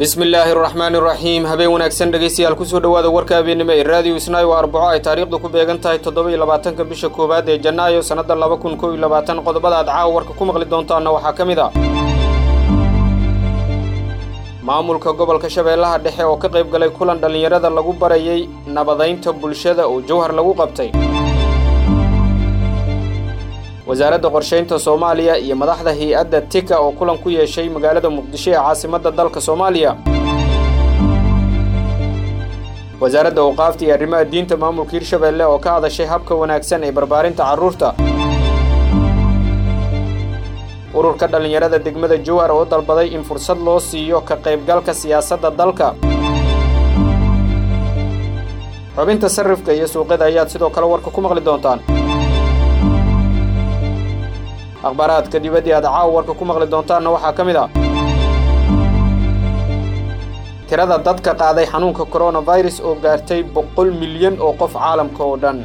bismi illaahi araxmaani iraxiim habeen wanaagsan dhegaystayaal kusoo dhowaada warka habeennimo ee raadiyo isnaayo waa arbaco ay taariikhdu ku beegan tahay toddoba iyo labaatanka bisha koowaad ee janaayo sannadda laba kun kow iyo labaatan qodobada aad caawa warka ku maqli doontaanna waxaa ka mid a maamulka gobolka shabeellaha dhexe oo ka qayb galay kulan dhallinyarada lagu barayay nabadaynta bulshada oo jawhar lagu qabtay wasaaradda qorshaynta soomaaliya iyo madaxda hay-adda tika oo kulan ku yeeshay magaalada muqdisho ee caasimadda dalka soomaaliya wasaaradda awqaafta iyo arrimaha diinta maamulka hirshabeelle oo ka hadashay habka wanaagsan ee barbaarinta carruurta ururka dhallinyarada degmada jowhar oo dalbaday in fursad loo siiyo ka qaybgalka siyaasadda dalka xubinta sarrifka iyo suuqyada ayaad sidoo kale warka ku maqli doontaan akhbaaraadka dibaddii aad caawa warka ku maqli doontaanna waxaa ka mid a tirada dadka qaaday xanuunka koronafirus oo gaartay boqol milyan oo qof caalamka oo dhan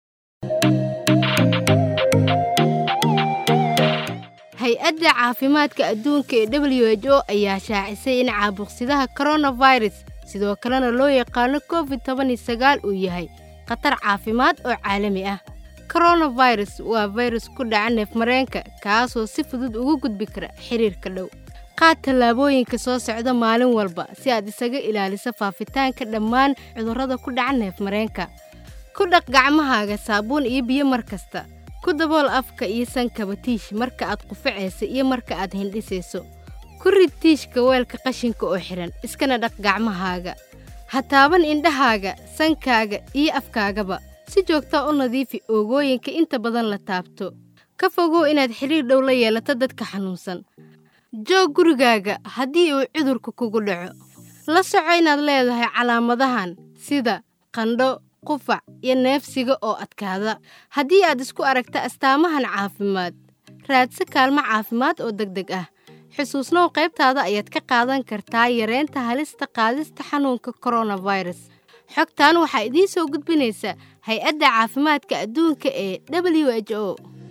hay-adda caafimaadka adduunka ee w h o ayaa shaacisay in caabuqsidaha koronafirus sidoo kalena loo yaqaano covid toban iyo sagaal uu yahay khatar caafimaad oo caalami ah koronafirus waa fayrus ku dhaca neefmareenka kaasoo si fudud ugu gudbi kara xiriirka dhow qaad tallaabooyinka soo socda maalin walba si aad isaga ilaaliso faafitaanka dhammaan cudurrada ku dhaca neefmareenka ku dhaq gacmahaaga saabuun iyo biyo mar kasta ku dabool afka iyo sankaba tiish marka aad qufacaysa iyo marka aad hindhisayso ku rid tiishka weelka qashinka oo xidhan iskana dhaq gacmahaaga ha taaban indhahaaga sankaaga iyo afkaagaba si joogtaa u nadiifi oogooyinka inta badan la taabto ka fogow inaad xidhiir dhow la yeelato dadka xanuunsan joog gurigaaga haddii uu cudurka kugu dhaco la soco inaad leedahay calaamadahan sida qandho qufac iyo neefsiga oo adkaada haddii aad isku aragta astaamahan caafimaad raadsa kaalmo caafimaad oo deg deg ah xusuusnow qaybtaada ayaad ka qaadan kartaa yareynta halista qaadista xanuunka koronafirus xogtan waxaa idiin soo gudbinaysa hay-adda caafimaadka adduunka ee w h o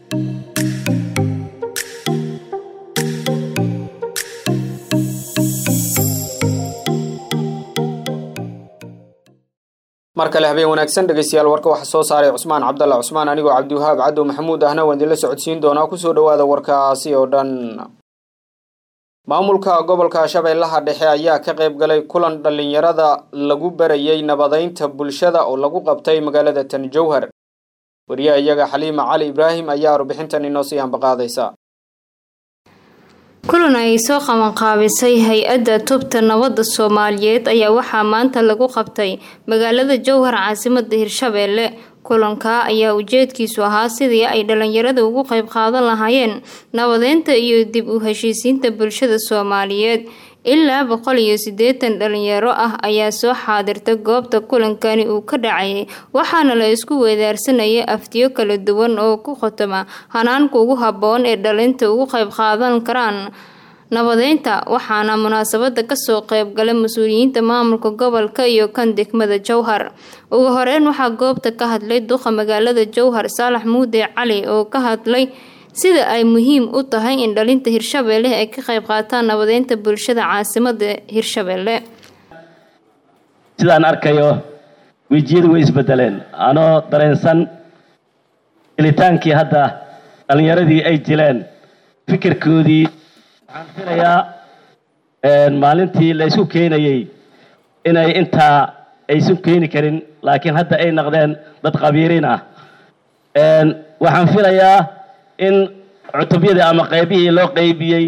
mar kale habeen wanaagsan dhegaystayaal warka waxaa soo saaray cusmaan cabdalla cusmaan anigoo cabdiwahaab cadow maxamuud ahna waan idinla socodsiin doonaa kusoo dhowaada warkaasi oo dhan maamulka gobolka shabeellaha dhexe ayaa ka qayb galay kulan dhallinyarada lagu barayay nabadaynta bulshada oo lagu qabtay magaalada tan jowhar wariyaha iyaga xaliima cali ibraahim ayaa warbixintan inoo sii ambaqaadaysa kulan ay soo qabanqaabisay hay-adda tubta nabadda soomaaliyeed ayaa waxaa maanta lagu qabtay magaalada jowhar caasimada hirshabeelle kulanka ayaa ujeedkiisu ahaa sidii ay dhalinyarada ugu qayb qaadan lahaayeen nabadeynta iyo dib u heshiisiinta bulshada soomaaliyeed ilaa boqol iyo siddeetan dhalinyaro ah ayaa soo xaadirta goobta kulankani uu ka dhacayay waxaana la isku weedaarsanayay aftiyo kala duwan oo ku khotoma hanaanka ugu habboon ee dhalinta ugu qayb qaadan karaan nabadeynta waxaana munaasabada kasoo qeybgalay mas-uuliyiinta maamulka gobolka iyo kan degmada jowhar ugu horeyn waxaa goobta ka hadlay duqa magaalada jowhar saalax muude cali oo ka hadlay sida ay muhiim u tahay in dhalinta hirshabeelle ay ka qayb qaataan nabadeynta bulshada caasimada hirshabeelle sidaan arkayo wejiyadu way isbedeleen anoo dareensan gelitaankii hadda dhalinyaradii ay jileen fikirkoodii waxaan filayaa maalintii la isu keenayey inay intaa aysu keeni karin laakiin hadda ay naqdeen dad qabiiriin ah waxaan filayaa in cutubyadii ama qaybihii loo qaybiyey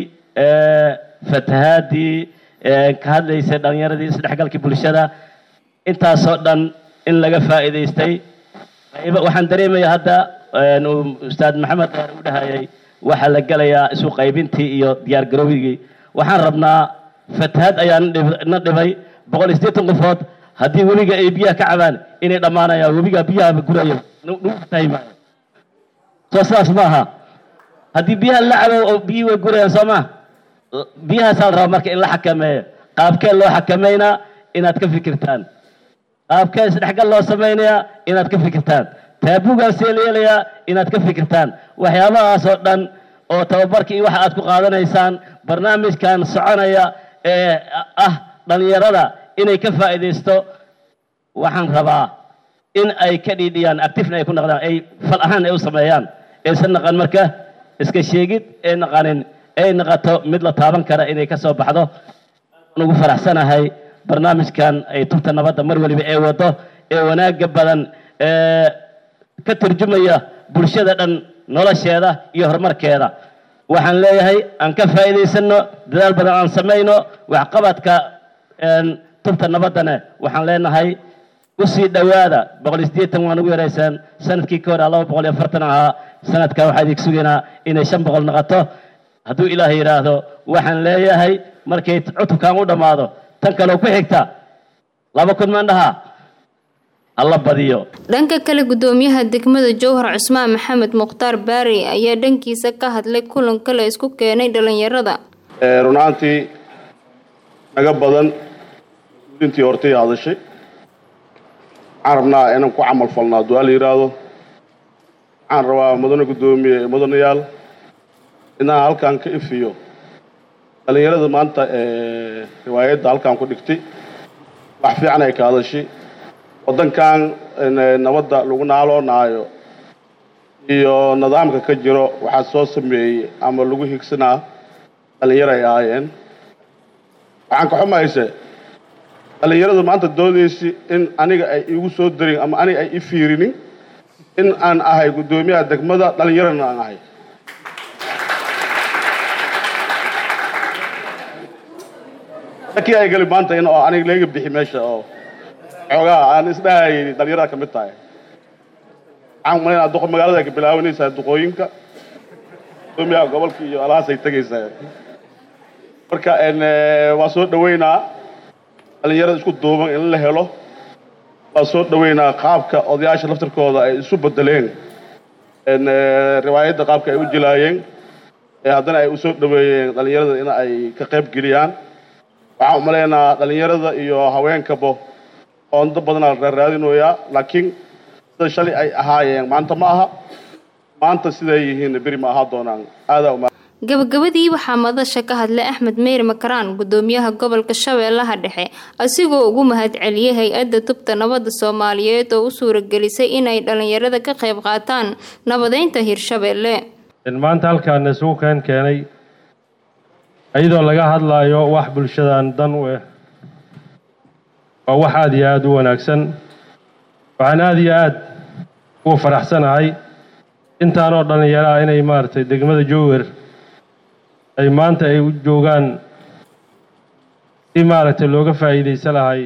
fatahaadii ka hadlaysay dhalinyaradii isdhexgalkii bulshada intaasoo dhan in laga faa'iidaystay waxaan dareemaya hadda ustaad maxamed dheer u dhahayay waxaa la gelayaa isu qaybintii iyo diyaar garowigii waxaan rabnaa fatahaad ayaa na dhibay boqol iyo siddeetan qofood haddii webiga ay biyaha ka cabaan inay dhammaanayaan webiga biyaha guraya nagu tahay maayo soo sidaas maaha haddii biyaha la cabo oo biyihii way gurayaan soo maa biyahaasaa la rabaa marka in la xakameeyo qaabkee loo xakameynaa inaad ka fikirtaan qaabkee isdhexgal loo samaynayaa inaad ka fikirtaan taabugaan see la yeelayaa inaad ka fikirtaan waxyaabahaas oo dhan oo tababarka iyo waxa aad ku qaadanaysaan barnaamijkan soconaya ee ah dhallinyarada inay ka faa'iidaysto waxaan rabaa in ay ka dhiidhiyaan actifna ay ku naqdaan ay fal ahaan ay u sameeyaan aysan naqan marka iska sheegid ay naqanin ay naqato mid la taaban kara inay ka soo baxdo aan ugu faraxsanahay barnaamijkan ay tubta nabadda mar waliba ee wado ee wanaagga badan ee ka turjumaya bulshada dhan nolosheeda iyo horumarkeeda waxaan leeyahay aan ka faa'iidaysano dadaal badan aan samayno waxqabadka tubta nabaddana waxaan leenahay usii dhowaada boqol iyo siddeetan waan ugu yaraysaan sanadkii ka hore laba boqol iyo afartan ahaa sanadkan waxaa idinku sugaynaa inay shan boqol noqoto hadduu ilaahay yidhaahdo waxaan leeyahay markay cutubkan u dhammaado tan kaleo ku xigta laba kun mandhaha alla badiyo dhanka kale gudoomiyaha degmada jowhar cusmaan maxamed mukhtaar baari ayaa dhankiisa ka hadlay kulan kale isku keenay dhalinyarada run ahaantii naga badan intii hortay hadashay waxaan rabnaa inaan ku camal falnaa hadduu ala yidhaahdo waxaan rabaa mudane guddoomiye mudanayaal inaan halkan ka ifiyo dhallinyarada maanta riwaayadda halkan ku dhigtay wax fiican ay ka hadashay waddankan nabadda lagu naaloonaayo iyo nidaamka ka jiro waxaa soo sameeyey ama lagu higsanaa dhallinyaro ay ahaayeen waxaan ka xumayse dhallinyaradu maanta doodaysi in aniga ay igu soo darin ama aniga ay i fiirinin in aan ahay guddoomiyaha degmada dhallinyarana aan ahay lakii ay gali maanta in oo aniga laga bixi meesha oo xoogaa aan isdhahayay dhallinyarada ka mid tahay waxaan umalaynaa duqo magaalada ay ka bilaabanaysaa duqooyinka guddoomiyaha gobolka iyo alahaas ay tegaysaa marka waa soo dhaweynaa dhallinyarada isku duuban in la helo waa soo dhaweynaa qaabka odayaasha laftirkooda ay isu bedeleen riwaayadda qaabka ay u jilaayeen haddana ay usoo dhaweeyeen dhallinyarada in ay ka qayb geliyaan waxaan umalaynaa dhallinyarada iyo haweenkabo oondo badanaa la raaraadinoyaa laakiin sida shalay ay ahaayeen maanta ma aha maanta siday yihiin beri ma ahaa doonaan aadaa uma gabagabadii waxaa madasha ka hadlay axmed meyr makaraan gudoomiyaha gobolka shabeellaha dhexe asigoo ugu mahadceliyey hay-adda tubta nabadda soomaaliyeed oo u suuragelisay inay dhalinyarada ka qayb qaataan nabadeynta hirshabeelle maanta halkaan isugu keen keenay iyadoo laga hadlaayo wax bulshadan dan u ah waa wax aada iyo aada u wanaagsan waxaan aada iyo aada ugu faraxsanahay intaanoo dhallinyaro ah inay maaragtay degmada jowwer ay maanta ay u joogaan si maaragtay looga faa'iidaysan lahay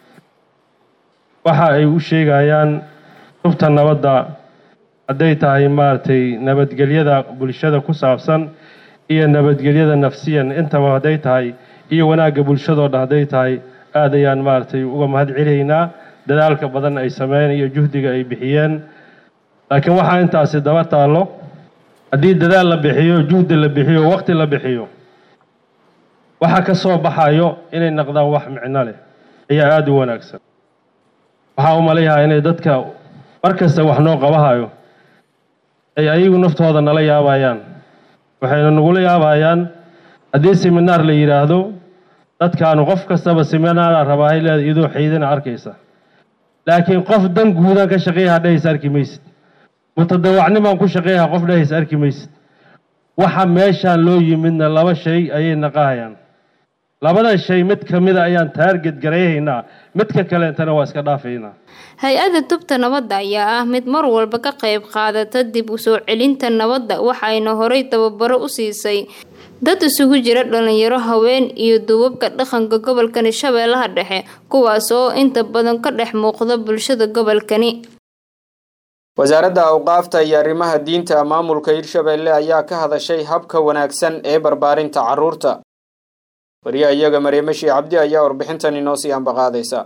waxa ay u sheegayaan tubta nabadda hadday tahay maaragtay nabadgelyada bulshada ku saabsan iyo nabadgelyada nafsiyan intaba hadday tahay iyo wanaagga bulshadoo dhan hadday tahay aad ayaan maaragtay uga mahad celaynaa dadaalka badan ay sameyn iyo juhdiga ay bixiyeen laakiin waxaa intaasi daba taallo haddii dadaal la bixiyo juhdi la bixiyo waqti la bixiyo waxa ka soo baxayo inay naqdaan wax micno leh ayaa aada u wanaagsan waxaa u malayahaa inay dadka mar kasta wax noo qabahayo ay ayagu naftooda nala yaabayaan waxayna nagula yaabayaan haddii seminaar la yidhaahdo dadkaanu qof kastaba seminaara rabaahay leeda iyadoo xaydana arkaysa laakiin qof dan guudaan ka shaqeeyaha dhehaysa arki maysid mutadawacnimaan ku shaqeeyaha qof dhehaysa arki maysid waxa meeshaan loo yimidna laba shay ayay naqahayaan labada shay mid ka mida ayaan taarget garayhaynaa midka kaleentana waa iska dhaafaynaa hay-adda tubta nabadda ayaa ah mid mar walba ka qayb qaadata dib u soo celinta nabadda waxayna horay tababaro u siisay dad isugu jira dhalinyaro haween iyo duubabka dhaqanka gobolkani shabeellaha dhexe kuwaas oo inta badan ka dhex muuqda bulshada gobolkani wasaaradda awqaafta iyo arrimaha diinta maamulka hirshabeelle ayaa ka hadashay habka wanaagsan ee barbaarinta carruurta wariyaha iyaga mareemashi cabdi ayaa warbixintan inoo sii ambaqaadaysa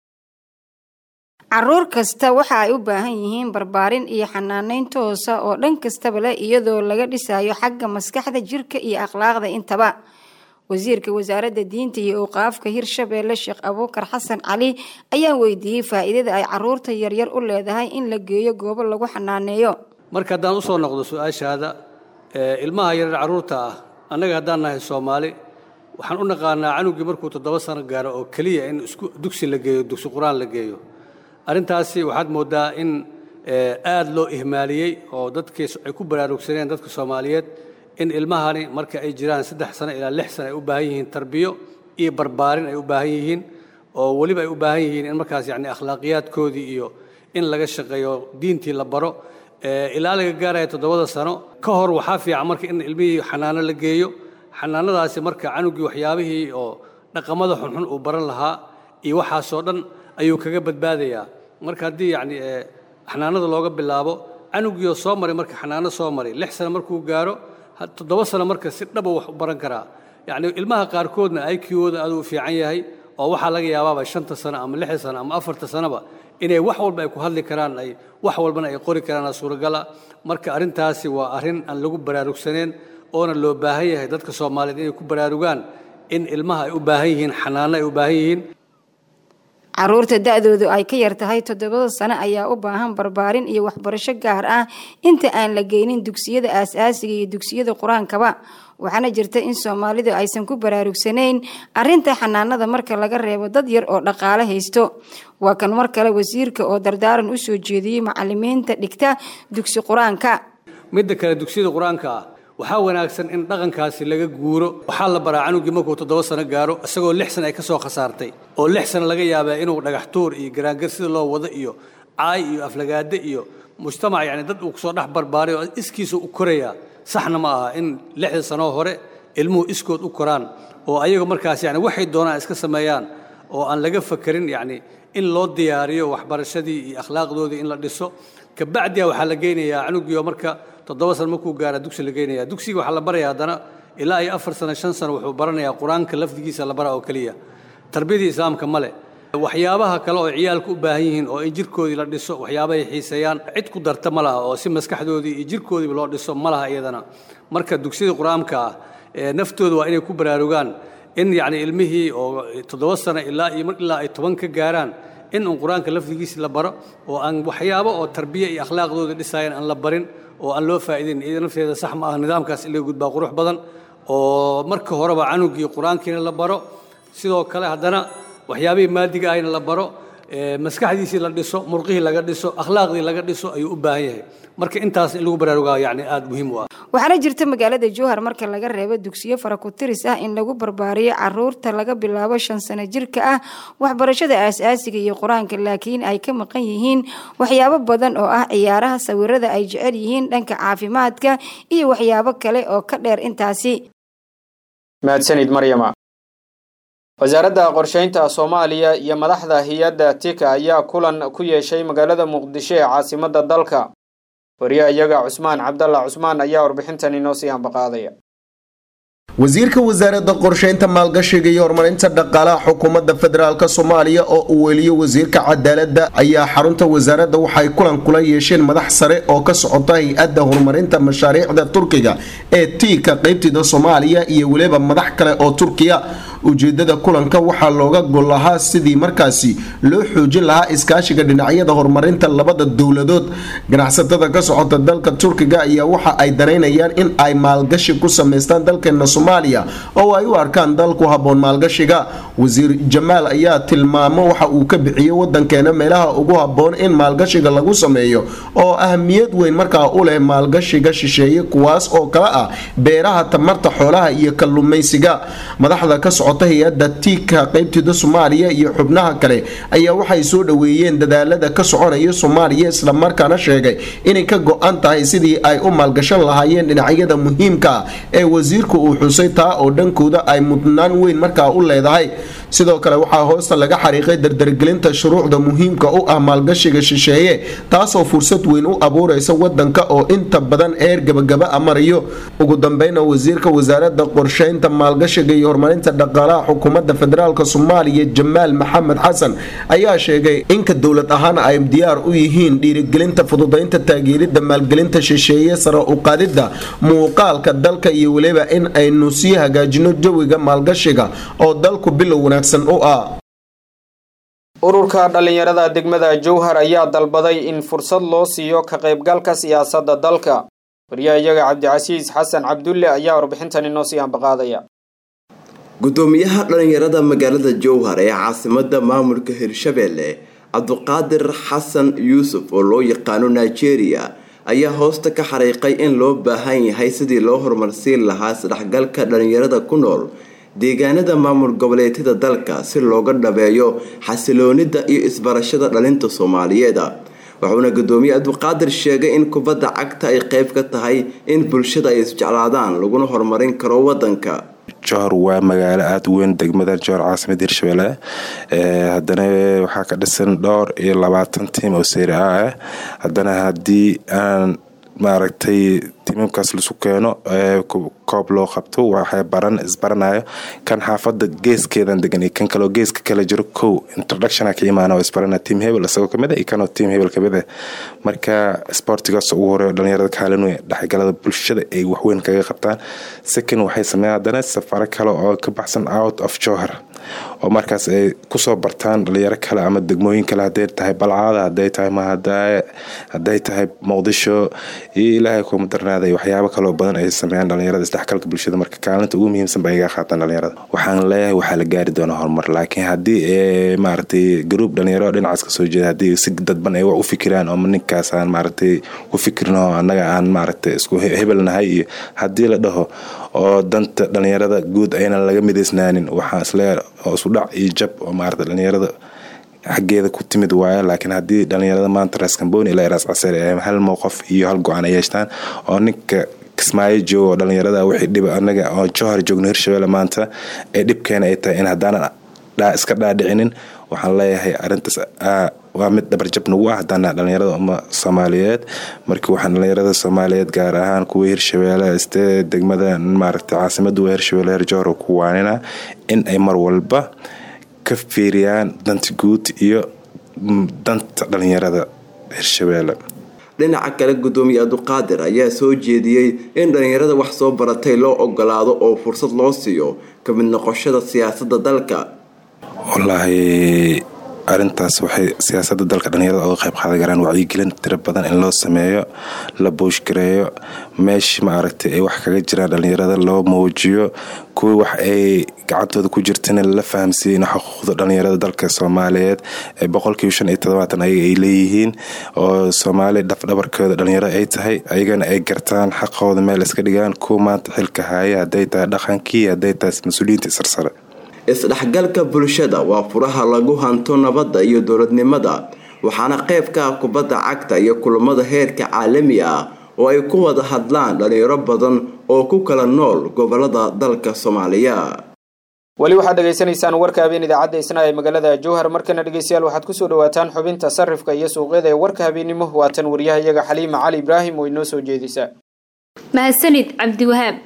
caruur kasta waxa ay u baahan yihiin barbaarin iyo xanaanayn toosa oo dhan kastaba leh iyadoo laga dhisayo xagga maskaxda jirka iyo akhlaaqda intaba wasiirka wasaaradda diinta iyo awqaafka hirshabeelle sheekh abuukar xasan cali ayaa weydiiyey faa'iidada ay caruurta yaryar u leedahay in la geeyo goobo lagu xanaaneeyo marka haddaan usoo noqdo su-aashaada ilmaha yaryar carruurta ah annaga haddaan nahay soomaali waxaan u naqaanaa canugii markuu toddoba sano gaaro oo keliya in isku dugsi la geeyo dugsi qur-aan la geeyo arrintaasi waxaad mooddaa in aad loo ihmaaliyey oo dadkii ay ku baraarugsaneen dadka soomaaliyeed in ilmahani marka ay jiraan saddex sano ilaa lix sano ay u baahan yihiin tarbiyo iyo barbaarin ay u baahan yihiin oo weliba ay u baahan yihiin in markaas yacni akhlaaqiyaadkoodii iyo in laga shaqeeyo diintii la baro ilaa laga gaaraya toddobada sano ka hor waxaa fiican marka in ilmihii xanaano la geeyo xanaanadaasi marka canugii waxyaabihii oo dhaqamada xunxun uu baran lahaa iyo waxaasoo dhan ayuu kaga badbaadayaa marka haddii yacni xanaanada looga bilaabo canugiioo soo maray marka xanaano soo maray lix sano markuu gaaro toddoba sano marka si dhaba wax u baran karaa yacni ilmaha qaarkoodna iq-ooda aaduu fiican yahay oo waxaa laga yaabaaba shanta sano ama lixda sano ama afarta sanoba inay wax walba ay ku hadli karaan ay wax walbana ay qori karaan suuragala marka arrintaasi waa arrin aan lagu baraarugsaneen oona loo baahan yahay dadka soomaaliyeed inay ku baraarugaan in ilmaha ay u baahan yihiin xanaano ay u baahan yihiin caruurta da-doodu ay ka yar tahay toddobada sano ayaa u baahan barbaarin iyo waxbarasho gaar ah inta aan la geynin dugsiyada aas-aasiga iyo dugsiyada qur-aankaba waxaana jirta in soomaalidu aysan ku baraarugsanayn arinta xanaanada marka laga reebo dad yar oo dhaqaale haysto waa kan mar kale wasiirka oo dardaaran u soo jeediyey macalimiinta dhigta dugsi qur-aanka midda kale dugsiyada qur-aanka ah waxaa wanaagsan in dhaqankaasi laga guuro waxaa la baraa canugii markuu toddoba sano gaaro isagoo lix sana ay ka soo khasaartay oo lix sano laga yaabaa inuu dhagax tuur iyo garaangar sida loo wado iyo caay iyo aflagaade iyo mujtamac yacni dad uu kusoo dhex barbaaray oo iskiisa u korayaa saxna ma aha in lixda sanoo hore ilmuhu iskood u koraan oo ayaga markaas yani waxay doonaan iska sameeyaan oo aan laga fakerin yacni in loo diyaariyo waxbarashadii iyo akhlaaqdoodii in la dhiso kabacdiya waxaa la geynayaa canugiioo marka toddoba sano markuu gaara dugsi la geynaya dugsiga waxaa la baraya haddana ilaa iyo afar sano shan sano wuxuu baranayaa qur-aanka lafdigiisa la bara oo keliya tarbiyadii islaamka male waxyaabaha kale oo ciyaalku u baahan yihiin oo in jirkoodii la dhiso waxyaabahay xiiseeyaan cid ku darta ma laha oo si maskaxdoodii iyo jirkoodiiba loo dhiso ma laha iyadana marka dugsiyada qur-aanka ah naftooda waa inay ku baraarugaan in yacni ilmihii oo toddoba sano ilaa iyo ilaa ay toban ka gaaraan in uun qur-aanka lafdigiisi la baro oo aan waxyaabo oo tarbiya iyo akhlaaqdooda dhisayan aan la barin oo aan loo faa'iidayn iyada nafteeda sax ma ah nidaamkaas in laga gudbaa qurux badan oo marka horeba canugii qur-aankiina la baro sidoo kale haddana waxyaabihii maadiga ahayna la baro maskaxdiisii la dhiso murqihii laga dhiso akhlaaqdii laga dhiso ayuu u baahan yahay marka intaas in lagu baraarugaa yacni aada muhiim u ah waxaana jirta magaalada jowhar marka laga reebo dugsiyo faraku-tiris ah in lagu barbaariyo caruurta laga bilaabo shan sano jirka ah waxbarashada aas-aasiga iyo qur-aanka laakiin ay ka maqan yihiin waxyaabo badan oo ah ciyaaraha sawirada ay jecel yihiin dhanka caafimaadka iyo waxyaabo kale oo ka dheer intaasi mahadsanid maryama wasaaradda qorsheynta soomaaliya iyo madaxda hay-adda tika ayaa kulan ku yeeshay magaalada muqdisho ee caasimadda dalka wariyaha iyaga cusmaan cabdalla cusmaan ayaa warbixintan inoo sii ambaqaadaya wasiirka wasaaradda qorsheynta maalgashiga iyo horumarinta dhaqaalaha xukuumadda federaalk soomaaliya oo uu weliyo wasiirka cadaaladda ayaa xarunta wasaaradda waxay kulan kula yeesheen madax sare oo ka socota hay-adda horumarinta mashaariicda turkiga ee tiika qeybteeda soomaaliya iyo weliba madax kale oo turkiya ujeedada kulanka waxaa looga gol lahaa sidii markaasi loo xoojin lahaa iskaashiga dhinacyada horumarinta labada dowladood ganacsatada ka socota dalka turkiga ayaa waxa ay danaynayaan in ay maalgashi ku sameystaan dalkeena soomaaliya oo ay u arkaan dal ku haboon maalgashiga wasiir jamaal ayaa tilmaamo waxa uu ka bixiyey wadankeena meelaha ugu haboon in maalgashiga lagu sameeyo oo ahmiyad weyn markaa u leh maalgashiga shisheeye kuwaas oo kale ah beeraha tamarta xoolaha iyo kalluumaysiga madaxda ka socota hay-adda tiika qeybteeda soomaaliya iyo xubnaha kale ayaa waxay soo dhoweeyeen dadaalada ka soconaya soomaaliya islamarkaana sheegay inay ka go-an tahay sidii ay u maalgashan lahaayeen dhinacyada muhiimka ah ee wasiirku uu xusay taa oo dhankooda ay mudnaan weyn markaa u leedahay sidoo kale waxaa hoosta laga xariiqay dardargelinta shuruucda muhiimka u ah maalgashiga shisheeye taasoo fursad weyn u abuureysa wadanka oo inta badan eer gabagaba a marayo ugu dambeyna wasiirka wasaarada qorsheynta maalgashiga iyo horumarinta dhaqaalaha xukuumadda federaalk soomaaliya jamaal maxamed xasan ayaa sheegay inka dowlad ahaan ay diyaar u yihiin dhiirigelinta fududeynta taageerida maalgelinta shisheeye sare u qaadida muuqaalka dalka iyo weliba in aynu sii hagaajino jawiga maalgashiga oo dalku bilow wanaagsan u ah ururka dhallinyarada degmada jowhar ayaa dalbaday in fursad loo siiyo ka qaybgalka siyaasadda dalka wariyaha iyaga cabdicasiis xasan cabdulle ayaa warbixintan inoo sii ambaqaadaya gudoomiyaha dhalinyarada magaalada jowhar ee caasimada maamulka hirshabelle cabduqaadir xasan yuusuf oo loo yaqaano nigeria ayaa hoosta ka xariiqay in loo baahan yahay sidii loo horumarsiin lahaa isdhexgalka dhalinyarada ku nool deegaanada maamul goboleedyada dalka si looga dhabeeyo xasiloonida iyo isbarashada dhalinta soomaaliyeed wuxuuna gudoomiye abduqaadir sheegay in kubadda cagta ay qeyb ka tahay in bulshada ay isjeclaadaan laguna horumarin karo wadanka johor waa magaalo aada u weyn degmada johor caasimada hirshabelle haddana waxaa ka dhisan dhowr iyo labaatan tiim oo seyri a ah haddana haddii aan maaragtay tiimamkaas lasu keeno koob loo qabto waxay baran isbaranayo kan xaafada geeskeedan degan iyo kan kaleo geeska kala jiro kow introductiona ka imaana oo isbarana team hebel isagoo kamid a iyo kanoo team hebel kamid ah marka sportigaas ugu horeeyo dhalinyarada kaalin weyn dhexgalada bulshada ay waxweyn kaga qabtaan second waxay sameeyaan haddana safaro kale oo ka baxsan out of johor oo markaas ay kusoo bartaan dhalinyaro kale ama degmooyin kale haday tahay balcaada haday tahay mahadaaye haday tahay muqdisho iyo ilaahay kuma darnaaday waxyaabo kaloo badan ay sameeyaan dhalinyarada isdhexgalka bulshada marka kaalinta ugu muhiimsan ba iga qaataan dhalinyarada waxaan leeyahay waxaa la gaari doonaa horumar laakiin haddii maaragtay gruub dhalinyaro dhinacaas kasoo jeeda haddii si dadban ay wax u fikiraan oo ninkaas aan maaragtay ku fikirno annaga aan maaragtay isku hebelnahay iyo haddii la dhaho oo danta dhalinyarada guud aynan laga midaysnaanin waxaan isleeyahay oo isudhac iyo jab oo maarata dhalinyarada xaggeeda ku timid waayo laakiin haddii dhalinyarada maanta raas kamboni ilaa raas caseer ee hal mowqof iyo hal go-aan ay yeeshtaan oo ninka kismaayo joogo oo dhalinyarada wixii dhiba anaga oo johor joogno hirshabelle maanta ee dhibkeena ay tahay in haddaanan iska dhaadhicinin waxaan leeyahay arintaas waa mid dhabarjab nagu ah haddana dhalinyarada uma soomaaliyeed markii waxaan dhalinyarada soomaaliyeed gaar ahaan kuwa hirshabelle istee degmada maaragta caasimada waa hirshabelle heer johor ku waanina in ay mar walba ka fiiriyaan danta guud iyo danta dhalinyarada hirshabelle dhinaca kale gudoomiye abduqaadir ayaa soo jeediyey in dhalinyarada wax soo baratay loo ogolaado oo fursad loo siiyo ka mid noqoshada siyaasada dalka wallaahi arintaas waxay siyaasada dalka dhalinyarada oga qayb qaadan karaan wacyigelin tiro badan in loo sameeyo la booshgareeyo meeshii maaragtay ay wax kaga jiraan dhalinyarada loo muujiyo kuwii wax ay gacantooda ku jirtana la fahamsiiye in xuquuqda dhalinyarada dalka soomaaliyeed ee boqolkiiba shan iyo todobaatan ayaga ay leeyihiin oo soomaaliya dhafdhabarkooda dhalinyarada ay tahay ayagana ay gartaan xaqooda meel iska dhigaan kuwa maanta xilka haaya hadday tahay dhaqankii hadday tahay mas-uuliyiinta sarsare isdhexgalka bulshada waa furaha lagu hanto nabadda iyo dowladnimada waxaana qayb ka ah kubadda cagta iyo kulamada heerka caalami ah oo ay ku wada hadlaan dhalinyaro badan oo ku kala nool gobolada dalka soomaaliya weli waxaad dhegaysanaysaan warka habeen idaacadda isna ee magaalada jowhar markana dhegeystayaal waxaad kusoo dhawaataan xubinta sarifka iyo suuqyada ee warka habeennimo waatan waryahayaga xaliima cali ibraahim oo inoo soo jeedisa mahadsanid cabdiwahaab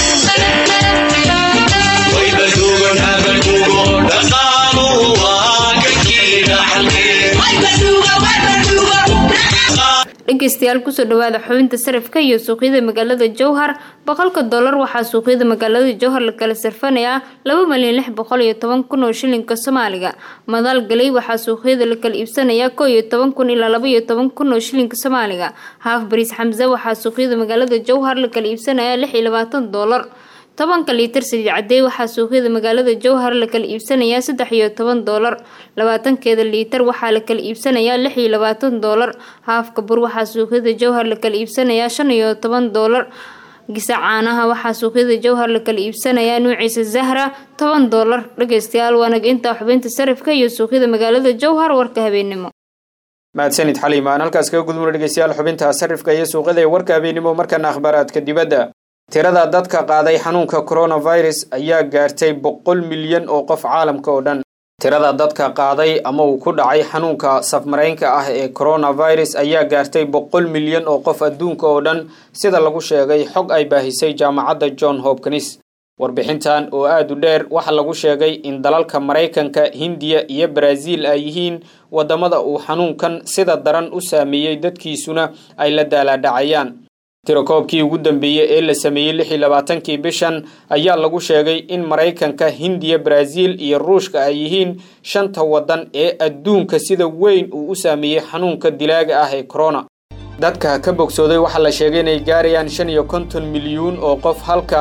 dhegeystayaal kusoo dhawaada xubinta sarifka iyo suuqyada magaalada jowhar boqolka dollar waxaa suuqyada magaalada jowhar la kala sarfanayaa laba malyan lix boqol iyo toban kun oo shilinka soomaaliga madaal galay waxaa suuqyada la kala iibsanayaa koo iyo toban kun ilaa laba iyo toban kun oo shilinka soomaaliga haaf bariis xamse waxaa suuqyada magaalada jowhar la kala iibsanayaa lix iyo labaatan dollar tobanka liitar saliid cadey waxaa suuqyada magaalada jowhar la kala iibsanayaa saddex iyo toban doolar labaatankeeda liitar waxaa la kala iibsanayaa lix iyo labaatan doolar haafka bur waxaa suuqyada jowhar la kala iibsanayaa shan iyo toban doolar gisa caanaha waxaa suuqyada jowhar la kala iibsanayaa nuuciisa zahra toban doolar dhageystayaal waanag intaa xubinta sarifka iyo suuqyada magaalada jowhar warka habeennimo mahadsanid xaliim aan halkaas kaga gudubno dhegeystayaal xubinta sarifka iyo suuqyada ee warka habeennimo markana akhbaaraadka dibadda tirada dadka qaaday xanuunka coronavirus ayaa gaartay boqol milyan oo qof caalamka oo dhan tirada dadka qaaday ama uu ku dhacay xanuunka safmaraynka ah ee coronavirus ayaa gaartay boqol milyan oo qof adduunka oo dhan sida lagu sheegay xog ay baahisay jaamacadda john hopkins warbixintan oo aada u dheer waxaa lagu sheegay in dalalka maraykanka hindiya iyo baraaziil ay yihiin waddamada uu xanuunkan sida daran u saameeyey dadkiisuna ay la daalaadhacayaan tirakoobkii ugu dambeeyey ee la sameeyey lix iyo labaatankii bishan ayaa lagu sheegay in maraykanka hindiya baraaziil iyo ruushka ay yihiin shanta waddan ee adduunka sida weyn uu u saameeyey xanuunka dilaaga ah ee corona dadka ka bogsooday waxaa la sheegay inay gaarayaan shan iyo konton milyuun oo qof halka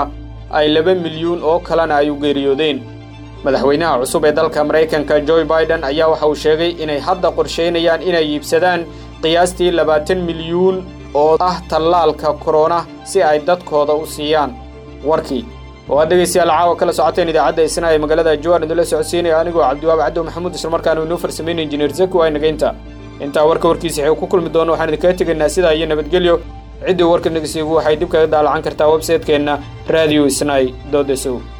ay laba milyuun oo kalena ay u geeriyoodeen madaxweynaha cusub ee dalka maraykanka joe biden ayaa waxa uu sheegay inay hadda qorshaynayaan inay iibsadaan qiyaastii labaatan milyuun oo ah tallaalka korona si ay dadkooda u siiyaan warkii oo aad dhegaystayaal caawa kala socoteen idaacadda isna ee magaalada jowaan idinla socodsiinaya anigoo cabdiwaab cabdo maxamuud islamarkaana inoo farsameyn injineer zaki waa inageynta intaa warka warkiisa xeeg ku kulmi doono waxaan idinkaga tegaynaa sidaa iyo nabadgelyo ciddii warka nagasiigu waxay dib kaga daalacan kartaa websaytekeenna radio isnai dodesow